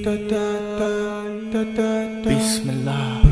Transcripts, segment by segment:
بسم الله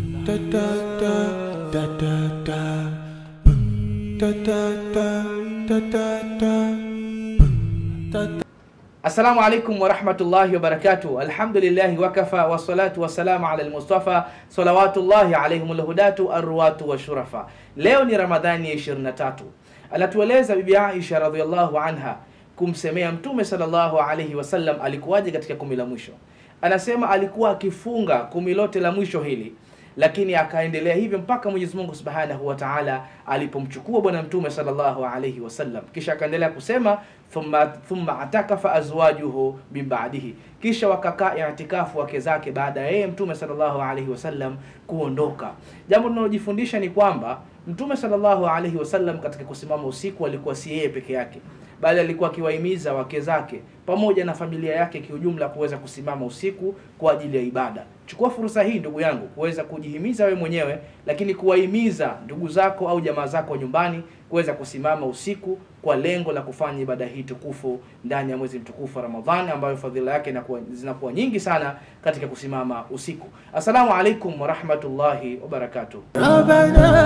Assalamu alaikum warahmatullahi wabarakatuh. Alhamdulillahi wakafa wassalatu wassalamu ala almustafa salawatullahi alaihim alhudatu arruwatu washurafa. Leo ni Ramadhani ya 23. Anatueleza Bibi Aisha radhiallahu anha kumsemea Mtume sallallahu alaihi wasallam alikuwaje katika kumi la mwisho. Anasema alikuwa akifunga kumi lote la mwisho hili lakini akaendelea hivyo mpaka Mwenyezi Mungu Subhanahu wa Ta'ala alipomchukua bwana mtume sallallahu alayhi wasallam, kisha akaendelea kusema thumma thumma atakafa azwajuhu min ba'dihi, kisha wakakaa i'tikafu wake zake baada ya yeye mtume sallallahu alayhi wasallam kuondoka. Jambo tunalojifundisha ni kwamba mtume sallallahu alayhi wasallam katika kusimama usiku alikuwa si yeye peke yake bali alikuwa akiwahimiza wake zake pamoja na familia yake kiujumla kuweza kusimama usiku kwa ajili ya ibada. Chukua fursa hii ndugu yangu kuweza kujihimiza wewe mwenyewe, lakini kuwahimiza ndugu zako au jamaa zako nyumbani kuweza kusimama usiku kwa lengo la kufanya ibada hii tukufu ndani ya mwezi mtukufu wa Ramadhani, ambayo fadhila yake inakuwa zinakuwa nyingi sana katika kusimama usiku. Assalamu alaikum warahmatullahi wabarakatuh. ربنا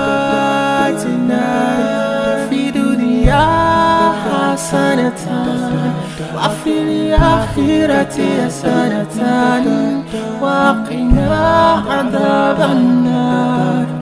آتنا في دنيا حسنة وفي الآخرة حسنة وقنا عذاب النار